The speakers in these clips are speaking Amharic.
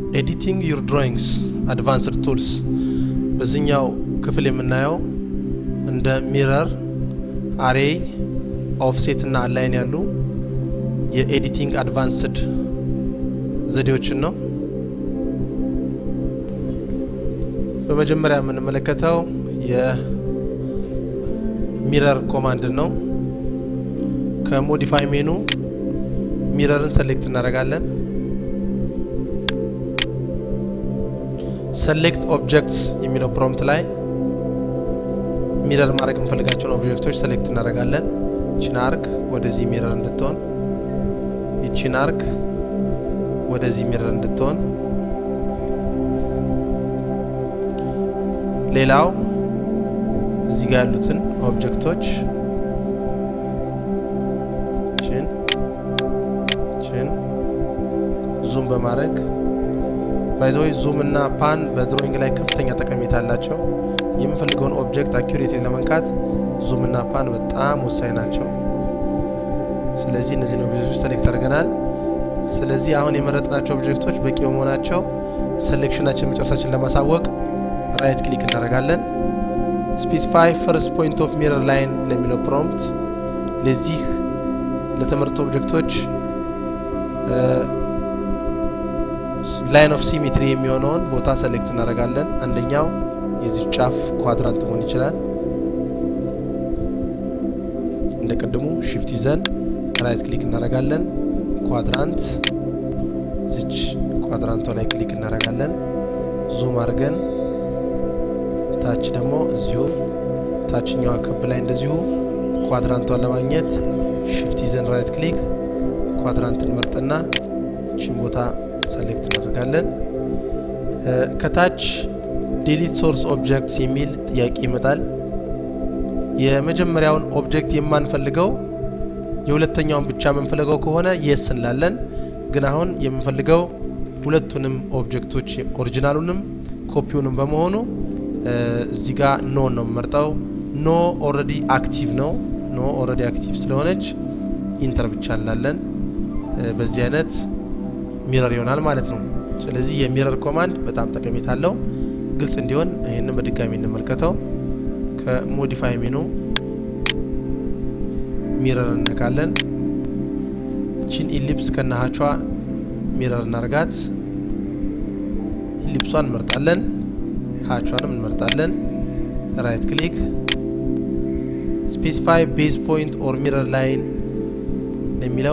ኤዲቲንግ ዩር ድሮይንግስ አድቫንስድ ቱልስ በዚህኛው ክፍል የምናየው እንደ ሚረር፣ አሬይ፣ ኦፍሴት እና አላይን ያሉ የኤዲቲንግ አድቫንስድ ዘዴዎችን ነው። በመጀመሪያ የምንመለከተው የሚረር ኮማንድን ነው። ከሞዲፋይ ሜኑ ሚረርን ሰሌክት እናደርጋለን። ሰሌክት ኦብጀክትስ የሚለው ፕሮምፕት ላይ ሚረር ማድረግ የምፈልጋቸውን ኦብጀክቶች ሰሌክት እናደርጋለን። ይቺን አርክ ወደዚህ ሚረር እንድትሆን፣ ይቺን አርክ ወደዚህ ሚረር እንድትሆን፣ ሌላው እዚህ ጋር ያሉትን ኦብጀክቶች ችን ችን ዙም በማድረግ ባይዘወይ ዙም እና ፓን በድሮይንግ ላይ ከፍተኛ ጠቀሜታ አላቸው። የምፈልገውን ኦብጀክት አኪሬት ለመንካት ዙም እና ፓን በጣም ወሳኝ ናቸው። ስለዚህ እነዚህን ኦብጀክቶች ሰሌክት አድርገናል። ስለዚህ አሁን የመረጥናቸው ኦብጀክቶች በቂ በመሆናቸው ሴሌክሽናችን መጨረሳችን ለማሳወቅ ራይት ክሊክ እናደርጋለን። ስፔሲፋይ ፈርስት ፖይንት ኦፍ ሚረር ላይን ለሚለው ፕሮምፕት ለዚህ ለተመረጡ ኦብጀክቶች ላይን ኦፍ ሲሜትሪ የሚሆነውን ቦታ ሰሌክት እናደርጋለን። አንደኛው የዚህ ጫፍ ኳድራንት መሆን ይችላል። እንደ ቅድሙ ሽፍት ይዘን ራይት ክሊክ እናደርጋለን። ኳድራንት ዝች ኳድራንቷ ላይ ክሊክ እናደርጋለን። ዙም አድርገን ታች ደግሞ እዚሁ ታችኛዋ ክብ ላይ እንደዚሁ ኳድራንቷን ለማግኘት ሽፍት ይዘን ራይት ክሊክ ኳድራንትን መርጥና ቺን ቦታ ሰሌክት እናደርጋለን። ከታች ዲሊት ሶርስ ኦብጀክትስ የሚል ጥያቄ ይመጣል። የመጀመሪያውን ኦብጀክት የማንፈልገው የሁለተኛውን ብቻ የምንፈልገው ከሆነ የስ እንላለን። ግን አሁን የምንፈልገው ሁለቱንም ኦብጀክቶች ኦሪጂናሉንም ኮፒውንም በመሆኑ እዚህ ጋር ኖ ነው የምመርጠው። ኖ ኦልሬዲ አክቲቭ ነው። ኖ ኦልሬዲ አክቲቭ ስለሆነች ኢንተር ብቻ እንላለን። በዚህ አይነት ሚረር ይሆናል ማለት ነው። ስለዚህ የሚረር ኮማንድ በጣም ጠቀሜታ አለው። ግልጽ እንዲሆን ይህንን በድጋሚ እንመልከተው። ከሞዲፋይ ሜኑ ሚረር እነካለን። ቺን ኢሊፕስ ከነሀቿ ሚረር እናርጋት። ኢሊፕሷን እንመርጣለን፣ ሀቿንም እንመርጣለን። ራይት ክሊክ ስፔሲፋይ ቤዝ ፖይንት ኦር ሚረር ላይን የሚለው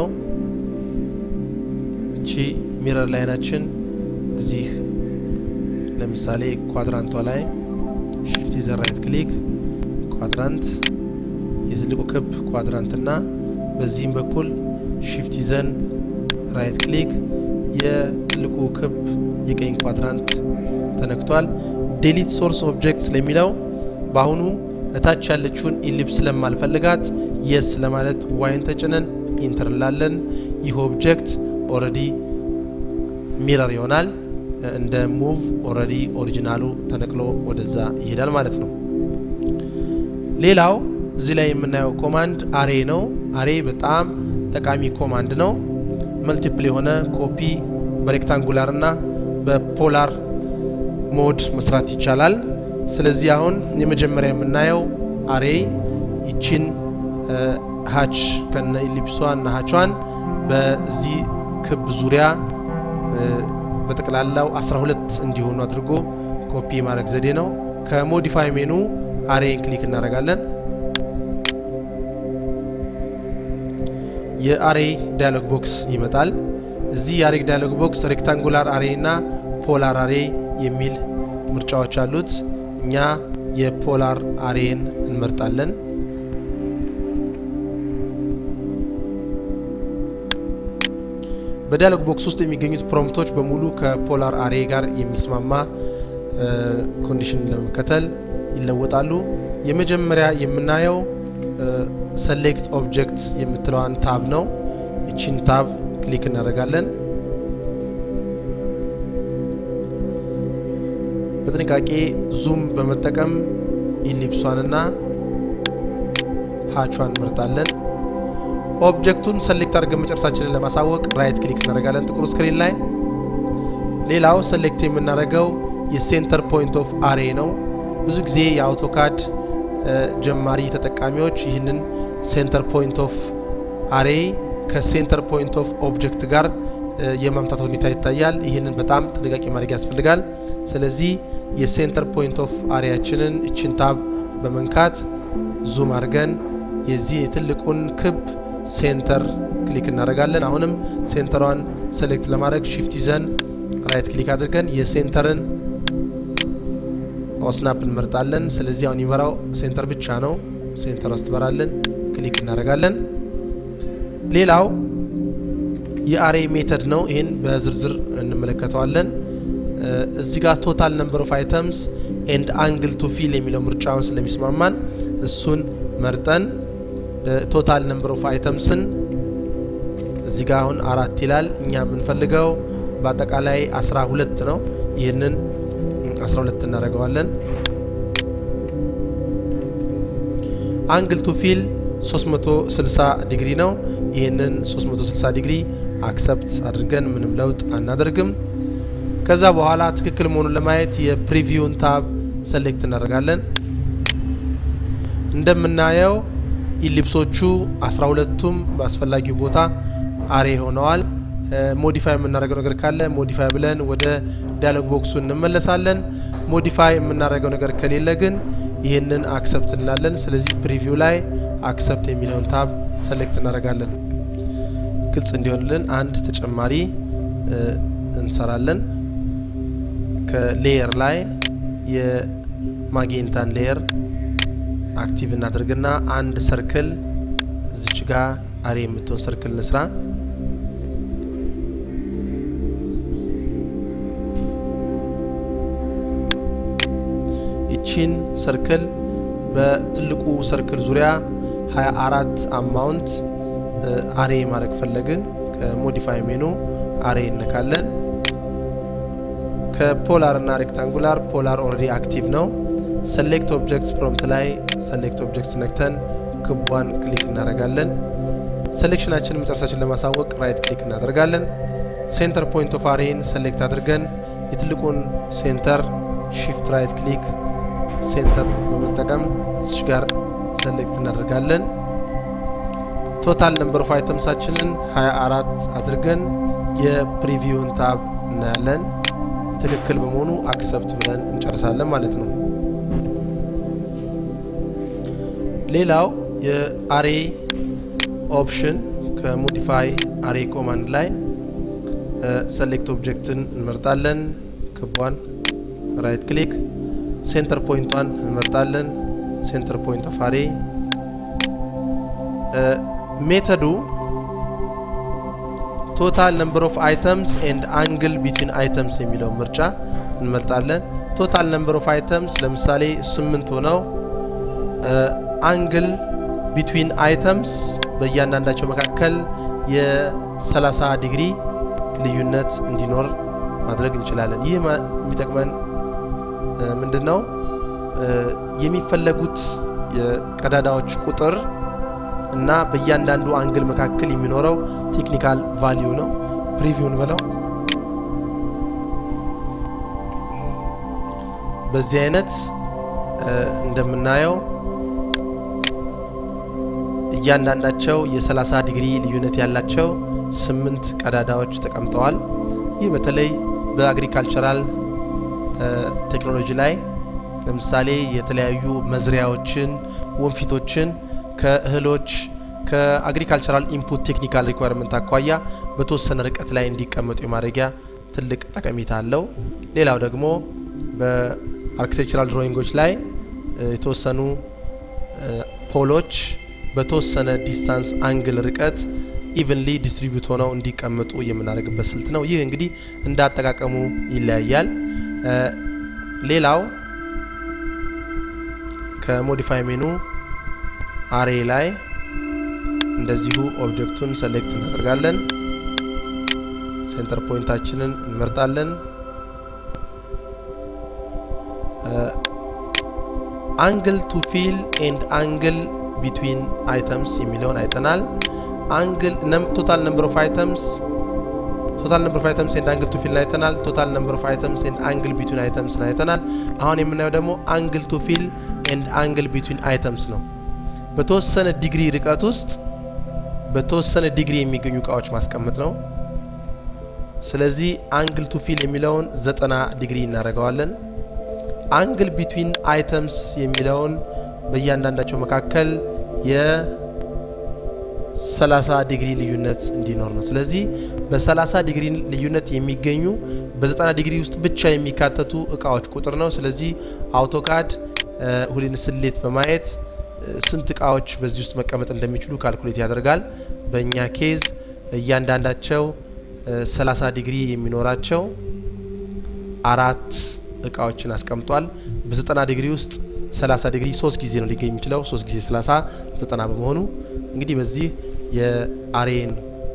እቺ ሚረር ላይናችን እዚህ ለምሳሌ ኳድራንቷ ላይ ሽፍት ይዘን ራይት ክሊክ ኳድራንት የትልቁ ክብ ኳድራንት እና በዚህም በኩል ሽፍት ይዘን ራይት ክሊክ የትልቁ ክብ የቀኝ ኳድራንት ተነክቷል። ዴሊት ሶርስ ኦብጀክትስ ለሚለው በአሁኑ እታች ያለችውን ኢሊፕስ ስለማልፈልጋት የስ ለማለት ዋይን ተጭነን ኢንተር እንላለን። ይህ ኦብጀክት ኦልሬዲ ሚረር ይሆናል። እንደ ሙቭ ኦልሬዲ ኦሪጂናሉ ተነቅሎ ወደዛ ይሄዳል ማለት ነው። ሌላው እዚህ ላይ የምናየው ኮማንድ አሬ ነው። አሬ በጣም ጠቃሚ ኮማንድ ነው። መልቲፕል የሆነ ኮፒ በሬክታንጉላር እና በፖላር ሞድ መስራት ይቻላል። ስለዚህ አሁን የመጀመሪያ የምናየው አሬ ይችን ሀች ከነ ኢሊፕሷ እና ሀቿን በዚህ ክብ ዙሪያ በጠቅላላው 12 እንዲሆኑ አድርጎ ኮፒ ማድረግ ዘዴ ነው። ከሞዲፋይ ሜኑ አሬን ክሊክ እናደርጋለን። የአሬ ዳያሎግ ቦክስ ይመጣል። እዚህ የአሬ ዳያሎግ ቦክስ ሬክታንጉላር አሬ እና ፖላር አሬ የሚል ምርጫዎች አሉት። እኛ የፖላር አሬን እንመርጣለን። በዳያሎግ ቦክስ ውስጥ የሚገኙት ፕሮምፕቶች በሙሉ ከፖላር አሬ ጋር የሚስማማ ኮንዲሽን ለመከተል ይለወጣሉ። የመጀመሪያ የምናየው ሰሌክት ኦብጀክት የምትለዋን ታብ ነው። ይቺን ታብ ክሊክ እናደርጋለን። በጥንቃቄ ዙም በመጠቀም ኢሊፕሷንና ሀቿን እንመርጣለን። ኦብጀክቱን ሰሌክት አድርገን መጨረሳችንን ለማሳወቅ ራይት ክሊክ እናደርጋለን ጥቁር ስክሪን ላይ። ሌላው ሰሌክት የምናደርገው የሴንተር ፖይንት ኦፍ አሬ ነው። ብዙ ጊዜ የአውቶካድ ጀማሪ ተጠቃሚዎች ይህንን ሴንተር ፖይንት ኦፍ አሬ ከሴንተር ፖይንት ኦፍ ኦብጀክት ጋር የማምታት ሁኔታ ይታያል። ይህንን በጣም ጥንቃቄ ማድረግ ያስፈልጋል። ስለዚህ የሴንተር ፖይንት ኦፍ አሬያችንን እችን ታብ በመንካት ዙም አድርገን የዚህ የትልቁን ክብ ሴንተር ክሊክ እናደርጋለን። አሁንም ሴንተሯን ሴሌክት ለማድረግ ሺፍት ይዘን ራይት ክሊክ አድርገን የሴንተርን ኦስናፕ እንመርጣለን። ስለዚህ አሁን የሚበራው ሴንተር ብቻ ነው። ሴንተር ውስጥ ትበራለን። ክሊክ እናደርጋለን። ሌላው የአሬ ሜተድ ነው። ይህን በዝርዝር እንመለከተዋለን። እዚህ ጋር ቶታል ነምበር ኦፍ አይተምስ ኤንድ አንግል ቱ ፊል የሚለው ምርጫውን ስለሚስማማን እሱን መርጠን ቶታል ነምበር ኦፍ አይተምስን እዚህ ጋር አሁን አራት ይላል። እኛ የምንፈልገው በአጠቃላይ አስራ ሁለት ነው። ይህንን አስራ ሁለት እናደርገዋለን። አንግል ቱ ፊል 360 ዲግሪ ነው። ይህንን 360 ዲግሪ አክሰፕት አድርገን ምንም ለውጥ አናደርግም። ከዛ በኋላ ትክክል መሆኑን ለማየት የፕሪቪውን ታብ ሰሌክት እናደርጋለን። እንደምናየው ኢሊፕሶቹ 12ቱም በአስፈላጊው ቦታ አሬ ሆነዋል። ሞዲፋይ የምናደርገው ነገር ካለ ሞዲፋይ ብለን ወደ ዳያሎግ ቦክሱ እንመለሳለን። ሞዲፋይ የምናደርገው ነገር ከሌለ ግን ይህንን አክሰፕት እንላለን። ስለዚህ ፕሪቪው ላይ አክሰፕት የሚለውን ታብ ሰሌክት እናደርጋለን። ግልጽ እንዲሆንልን አንድ ተጨማሪ እንሰራለን። ከሌየር ላይ የማጌንታን ሌየር አክቲቭ እናድርግና አንድ ሰርክል እዚች ጋ አሬ የምትሆን ሰርክል እንስራ። ይቺን ሰርክል በትልቁ ሰርክል ዙሪያ 24 አማውንት አሬ ማድረግ ፈለግን። ከሞዲፋይ ሜኑ አሬ እነካለን። ከፖላር እና ሬክታንጉላር ፖላር ኦልሬዲ አክቲቭ ነው። ሰሌክት ኦብጀክትስ ፕሮምፕት ላይ ሰሌክት ኦብጀክትስ ነክተን ክቧን ክሊክ እናደርጋለን። ሴሌክሽናችንን መጨረሳችን ለማሳወቅ ራይት ክሊክ እናደርጋለን። ሴንተር ፖይንት ኦፍ አሬን ሰሌክት አድርገን የትልቁን ሴንተር ሺፍት ራይት ክሊክ ሴንተር በመጠቀም እዚህ ጋር ሰሌክት እናደርጋለን። ቶታል ነምበር ኦፍ አይተምሳችንን 24 አድርገን የፕሪቪውን ታብ እናያለን። ትክክል በመሆኑ አክሰፕት ብለን እንጨርሳለን ማለት ነው። ሌላው የአሬ ኦፕሽን ከሞዲፋይ አሬ ኮማንድ ላይ ሰሌክት ኦብጀክትን እንመርጣለን። ክቧን ራይት ክሊክ ሴንተር ፖይንቷን እንመርጣለን። ሴንተር ፖይንት ኦፍ አሬ ሜተዱ ቶታል ነምበር ኦፍ አይተምስ ኤንድ አንግል ቢትዊን አይተምስ የሚለው ምርጫ እንመርጣለን። ቶታል ነምበር ኦፍ አይተምስ ለምሳሌ ስምንት ሆነው አንግል ቢትዊን አይተምስ በእያንዳንዳቸው መካከል የ30 ዲግሪ ልዩነት እንዲኖር ማድረግ እንችላለን። ይህ የሚጠቅመን ምንድን ነው? የሚፈለጉት የቀዳዳዎች ቁጥር እና በእያንዳንዱ አንግል መካከል የሚኖረው ቴክኒካል ቫሊዩ ነው። ፕሪቪውን ብለው በዚህ አይነት እንደምናየው እያንዳንዳቸው የ30 ዲግሪ ልዩነት ያላቸው ስምንት ቀዳዳዎች ተቀምጠዋል። ይህ በተለይ በአግሪካልቸራል ቴክኖሎጂ ላይ ለምሳሌ የተለያዩ መዝሪያዎችን፣ ወንፊቶችን ከእህሎች ከአግሪካልቸራል ኢንፑት ቴክኒካል ሪኳርመንት አኳያ በተወሰነ ርቀት ላይ እንዲቀመጡ የማድረጊያ ትልቅ ጠቀሜታ አለው። ሌላው ደግሞ በአርኪቴክቸራል ድሮይንጎች ላይ የተወሰኑ ፖሎች በተወሰነ ዲስታንስ አንግል ርቀት ኢቨንሊ ዲስትሪቢዩት ሆነው እንዲቀመጡ የምናደርግበት ስልት ነው። ይህ እንግዲህ እንደ አጠቃቀሙ ይለያያል። ሌላው ከሞዲፋይ ሜኑ አሬ ላይ እንደዚሁ ኦብጀክቱን ሰሌክት እናደርጋለን። ሴንተር ፖይንታችንን እንመርጣለን። አንግል ቱ ፊል ኤንድ አንግል ቢትዊን አይተምስ የሚለውን አይተናል። አንግል ቶታል ነምበር ኦፍ አይተምስ ቶታል ነምበር ኦፍ አይተምስ ኤንድ አንግል ቱ ፊል አይተናል። ቶታል ነምበር ኦፍ አይተምስ ኤንድ አንግል ቢትዊን አይተምስ አይተናል። አሁን የምናየው ደግሞ አንግል ቱ ፊል ኤንድ አንግል ቢትዊን አይተምስ ነው። በተወሰነ ዲግሪ ርቀት ውስጥ በተወሰነ ዲግሪ የሚገኙ እቃዎች ማስቀመጥ ነው። ስለዚህ አንግል ቱ ፊል የሚለውን ዘጠና ዲግሪ እናደርገዋለን። አንግል ቢትዊን አይተምስ የሚለውን በእያንዳንዳቸው መካከል የ30 ዲግሪ ልዩነት እንዲኖር ነው። ስለዚህ በ30 ዲግሪ ልዩነት የሚገኙ በ90 ዲግሪ ውስጥ ብቻ የሚካተቱ እቃዎች ቁጥር ነው። ስለዚህ አውቶካድ ሁሌን ስሌት በማየት ስንት እቃዎች በዚህ ውስጥ መቀመጥ እንደሚችሉ ካልኩሌት ያደርጋል። በእኛ ኬዝ እያንዳንዳቸው 30 ዲግሪ የሚኖራቸው አራት እቃዎችን አስቀምጧል። በ90 ዲግሪ ውስጥ 30 ዲግሪ ሶስት ጊዜ ነው ሊገኝ የሚችለው። ሶስት ጊዜ 30 ዘጠና በመሆኑ እንግዲህ በዚህ የአሬን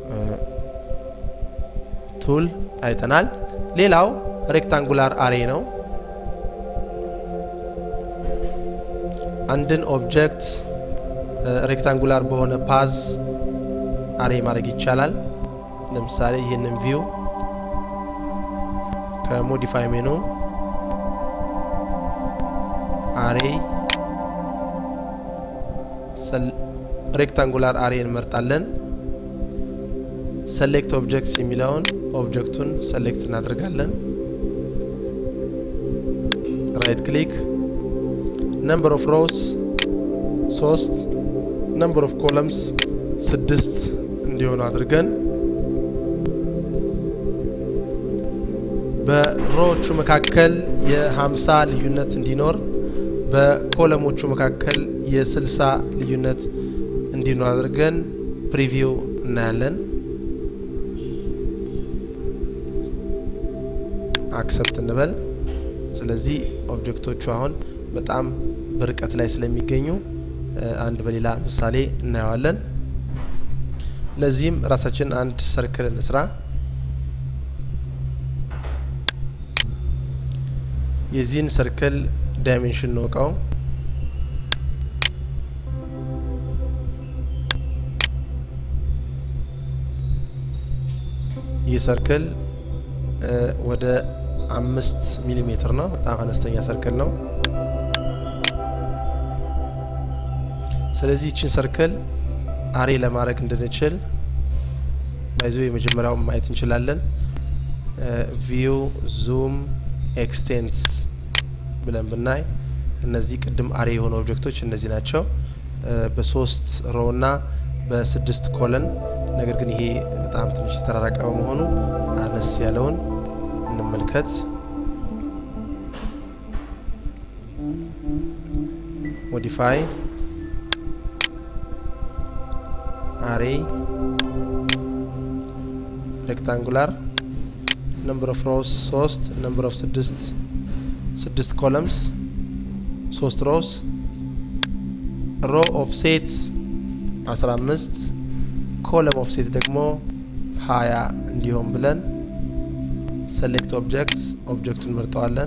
ቱል አይተናል። ሌላው ሬክታንጉላር አሬ ነው። አንድን ኦብጀክት ሬክታንጉላር በሆነ ፓዝ አሬ ማድረግ ይቻላል። ለምሳሌ ይህንን ቪው ከሞዲፋይ ሜኑ አሬ ሬክታንጉላር አሬ እንመርጣለን። ሰሌክት ኦብጀክትስ የሚለውን ኦብጀክቱን ሰሌክት እናደርጋለን። ራይት ክሊክ ነምበር ኦፍ ሮውስ ሶስት ነምበር ኦፍ ኮለምስ ስድስት እንዲሆኑ አድርገን በሮዎቹ መካከል የሀምሳ ልዩነት እንዲኖር በኮለሞቹ መካከል የስልሳ ልዩነት እንዲኖር አድርገን ፕሪቪው እናያለን። አክሰፕት እንበል። ስለዚህ ኦብጀክቶቹ አሁን በጣም በርቀት ላይ ስለሚገኙ አንድ በሌላ ምሳሌ እናየዋለን። ለዚህም ራሳችን አንድ ሰርክል እንስራ። የዚህን ሰርክል ዳይሜንሽን ነው እቃው ይህ ሰርክል ወደ አምስት ሚሊ ሜትር ነው። በጣም አነስተኛ ሰርክል ነው። ስለዚህ ይችን ሰርክል አሬ ለማድረግ እንድንችል ባይዞ የመጀመሪያውን ማየት እንችላለን። ቪው ዙም ኤክስቴንትስ ብለን ብናይ እነዚህ ቅድም አሬ የሆኑ ኦብጀክቶች እነዚህ ናቸው። በሶስት ሮ እና በስድስት ኮለን ነገር ግን ይሄ በጣም ትንሽ የተራራቀ በመሆኑ አነስ ያለውን እንመልከት። ሞዲፋይ አሬ ሬክታንጉላር ነምበር ኦፍ ሮውስ ሶስት ነምበር ኦፍ ስድስት ስድስት ኮለምስ ሶስት ሮውስ ሮ ኦፍ ሴት አስራ አምስት ኮለም ኦፍ ሴት ደግሞ ሀያ እንዲሆን ብለን ሰሌክት ኦብጀክት ኦብጀክቱን እንመርጠዋለን።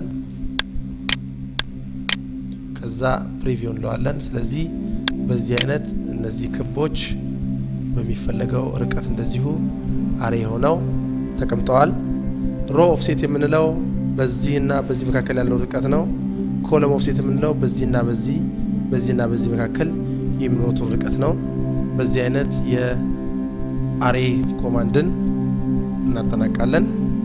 ከዛ ፕሪቪው እንለዋለን። ስለዚህ በዚህ አይነት እነዚህ ክቦች በሚፈለገው ርቀት እንደዚሁ አሬ ሆነው ተቀምጠዋል። ሮ ኦፍሴት የምንለው በዚህና በዚህ መካከል ያለው ርቀት ነው። ኮለም ኦፍሴት የምንለው በዚህና በዚህ በዚህና በዚህ መካከል የሚኖሩትን ርቀት ነው። በዚህ አይነት የአሬ ኮማንድን እናጠናቃለን።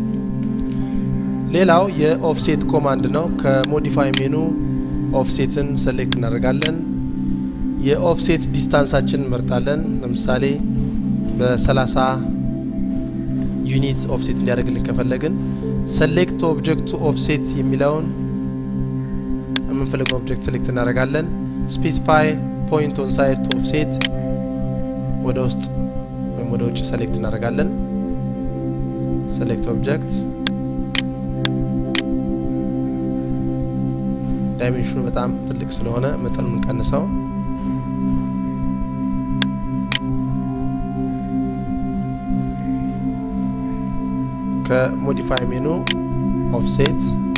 ሌላው የኦፍሴት ኮማንድ ነው። ከሞዲፋይ ሜኑ ኦፍሴትን ሰሌክት እናደርጋለን። የኦፍሴት ዲስታንሳችን እንመርጣለን። ለምሳሌ በ30 ዩኒት ኦፍሴት እንዲያደርግልን ከፈለግን ሰሌክት ኦብጀክቱ ኦፍሴት የሚለውን የምንፈልገው ኦብጀክት ሴሌክት እናደርጋለን። ስፔሲፋይ ፖይንት ኦን ሳይድ ቱ ኦፍሴት ወደ ውስጥ ወይም ወደ ውጭ ሰሌክት እናደርጋለን። ሰሌክት ኦብጀክት ዳይሜንሽኑ በጣም ትልቅ ስለሆነ መጠኑን ቀንሰው ከሞዲፋይ ሜኑ ኦፍሴት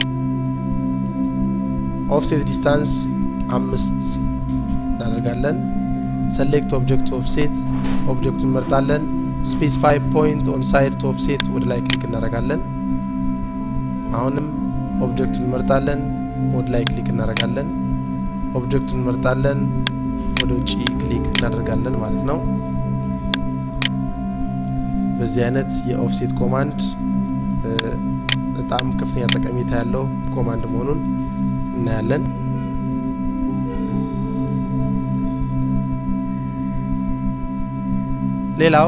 ኦፍሴት ዲስታንስ አምስት እናደርጋለን። ሰሌክት ኦብጀክት ኦፍሴት ኦብጀክቱን እንመርጣለን። ስፔሲፋይ ፖይንት ኦን ሳይድ ቱ ኦፍሴት ወደ ላይ ክሊክ እናደርጋለን። አሁንም ኦብጀክቱን እንመርጣለን፣ ወደ ላይ ክሊክ እናደርጋለን። ኦብጀክቱን እንመርጣለን፣ ወደ ውጭ ክሊክ እናደርጋለን ማለት ነው። በዚህ አይነት የኦፍሴት ኮማንድ በጣም ከፍተኛ ጠቀሜታ ያለው ኮማንድ መሆኑን እናያለን። ሌላው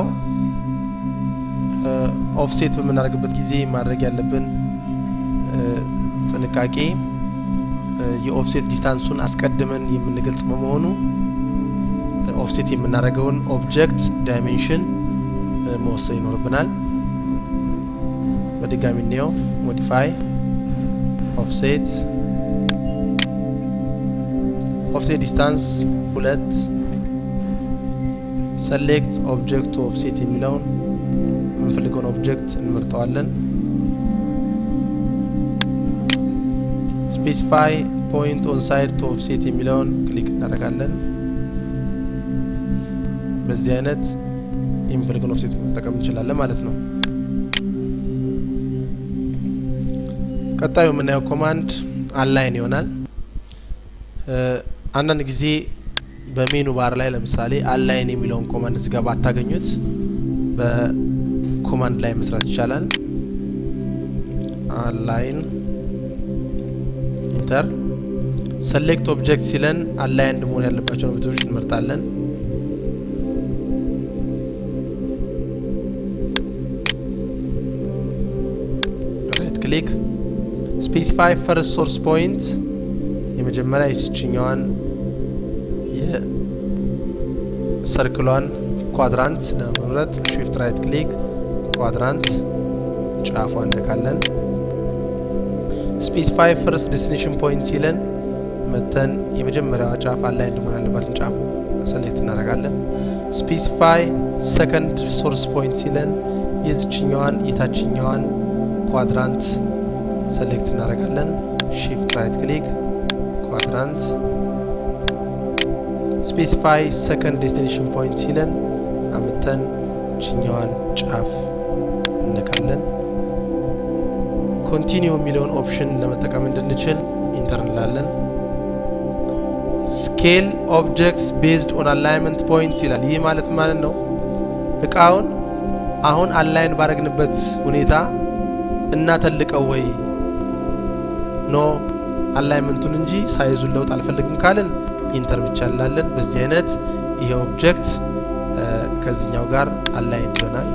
ኦፍሴት በምናደርግበት ጊዜ ማድረግ ያለብን ጥንቃቄ የኦፍሴት ዲስታንሱን አስቀድመን የምንገልጽ በመሆኑ ኦፍሴት የምናደርገውን ኦብጀክት ዳይሜንሽን መወሰን ይኖርብናል። በድጋሚ እንየው። ሞዲፋይ ኦፍሴት ኦፍሴት ዲስታንስ ሁለት ሰሌክት ኦብጀክት ቱ ኦፍሴት የሚለውን የምንፈልገውን ኦብጀክት እንመርጠዋለን። ስፔሲፋይ ፖይንት ኦን ሳይድ ቱ ኦፍሴት የሚለውን ክሊክ እናደርጋለን። በዚህ አይነት የምንፈልገውን ኦፍሴት መጠቀም እንችላለን ማለት ነው። ቀጣዩ የምናየው ኮማንድ አላይን ይሆናል። አንዳንድ ጊዜ በሜኑ ባር ላይ ለምሳሌ አላይን የሚለውን ኮማንድ እዚጋ ባታገኙት በኮማንድ ላይ መስራት ይቻላል። አላይን ኢንተር ሰሌክት ኦብጀክት ሲለን አላይንድ መሆን ያለባቸውን ኦብጀክቶች እንመርጣለን። ራይት ክሊክ ስፔሲፋይ ፈርስት ሶርስ ፖይንት የመጀመሪያ የችኛዋን የሰርክሏን ኳድራንት ለመምረጥ ሽፍት ራይት ክሊክ ኳድራንት ጫፏ እንነካለን። ስፔሲፋይ ፈርስት ዴስቲኔሽን ፖይንት ሲለን መተን የመጀመሪያዋ ጫፍ አላይ እንደሆነ ያለባትን ጫፍ ሰሌክት እናደርጋለን። ስፔሲፋይ ሰከንድ ሶርስ ፖይንት ሲለን የዝችኛዋን የታችኛዋን ኳድራንት ሰሌክት እናደርጋለን። ሺፍት ራይት ክሊክ ኳድራንት ስፔሲፋይ ሰከንድ ዴስቲኔሽን ፖይንት ሲለን አምተን ችኛዋን ጫፍ እነካለን። ኮንቲኒው የሚለውን ኦፕሽን ለመጠቀም እንድንችል ኢንተር እንላለን። ስኬል ኦብጀክትስ ቤዝድ ኦን አላይንመንት ፖይንትስ ይላል። ይህ ማለት ማለት ነው እቃውን አሁን አላይን ባረግንበት ሁኔታ እናተልቀው ወይ ኖ አላይመንቱን እንጂ ሳይዙን ለውጥ አልፈልግም ካልን ኢንተር ብቻ እንላለን። በዚህ አይነት ይሄ ኦብጀክት ከዚህኛው ጋር አላይን ይሆናል።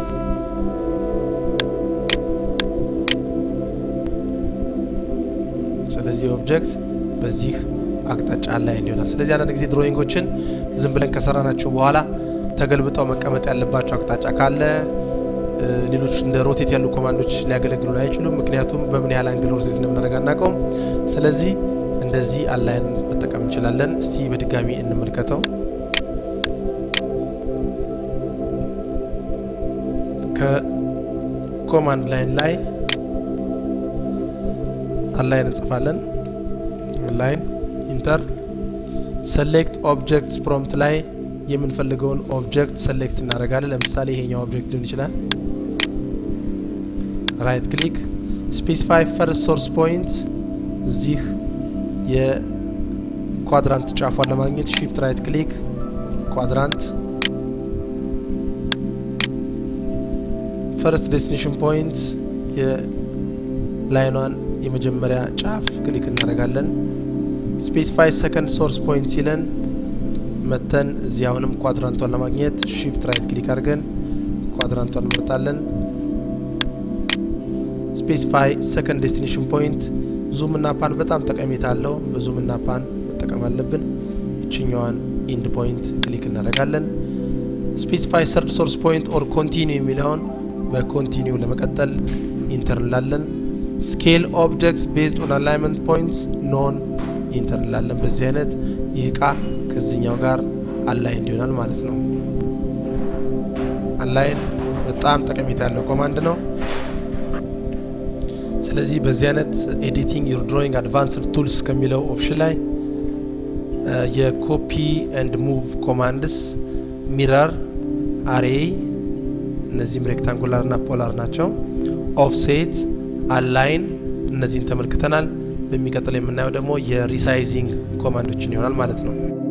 ስለዚህ ኦብጀክት በዚህ አቅጣጫ አላይን ይሆናል። ስለዚህ አንዳንድ ጊዜ ድሮይንጎችን ዝም ብለን ከሰራናቸው በኋላ ተገልብጠው መቀመጥ ያለባቸው አቅጣጫ ካለ ሌሎች እንደ ሮቴት ያሉ ኮማንዶች ሊያገለግሉን አይችሉም። ምክንያቱም በምን ያህል አንግል ሮቴት እንደምናደርግ አናውቀውም። ስለዚህ እንደዚህ አላይን መጠቀም እንችላለን። እስቲ በድጋሚ እንመልከተው። ከኮማንድ ላይን ላይ አላይን እንጽፋለን። ላይን ኢንተር ሰሌክት ኦብጀክትስ ፕሮምፕት ላይ የምንፈልገውን ኦብጀክት ሰሌክት እናደርጋለን። ለምሳሌ ይሄኛው ኦብጀክት ሊሆን ይችላል። ራይት ክሊክ ስፔሲፋይ ፈርስት ሶርስ ፖይንት እዚህ የኳድራንት ጫፏን ለማግኘት ሺፍት ራይት ክሊክ ኳድራንት ፈርስት ዴስቲኔሽን ፖይንት የላይኗን የመጀመሪያ ጫፍ ክሊክ እናደርጋለን። ስፔሲፋይ ሰከንድ ሶርስ ፖይንት ሲለን መተን እዚህ አሁንም ኳድራንቷን ለማግኘት ሺፍት ራይት ክሊክ አድርገን ኳድራንቷን እንመርጣለን። ስፔሲፋይ ሰከንድ ዴስቲኔሽን ፖይንት ዙም እና ፓን በጣም ጠቀሜታ አለው። በዙም እና ፓን መጠቀም አለብን። ይችኛዋን ኢንድ ፖይንት ክሊክ እናደርጋለን። ስፔሲፋይ ሰርድ ሶርስ ፖይንት ኦር ኮንቲኒው የሚለውን በኮንቲኒው ለመቀጠል ኢንተር እንላለን። ስኬል ኦብጀክትስ ቤዝድ ኦን አላይንመንት ፖይንትስ ኖን ኢንተር እንላለን። በዚህ አይነት ይህ እቃ ከዚህኛው ጋር አላይን ይሆናል ማለት ነው። አላይን በጣም ጠቀሜታ ያለው ኮማንድ ነው። ስለዚህ በዚህ አይነት ኤዲቲንግ ዩር ድሮይንግ አድቫንስድ ቱልስ ከሚለው ኦፕሽን ላይ የኮፒ ኤንድ ሙቭ ኮማንድስ ሚረር፣ አሬይ፣ እነዚህም ሬክታንጉላር ና ፖላር ናቸው። ኦፍሴት፣ አላይን እነዚህን ተመልክተናል። በሚቀጥለው የምናየው ደግሞ የሪሳይዚንግ ኮማንዶችን ይሆናል ማለት ነው።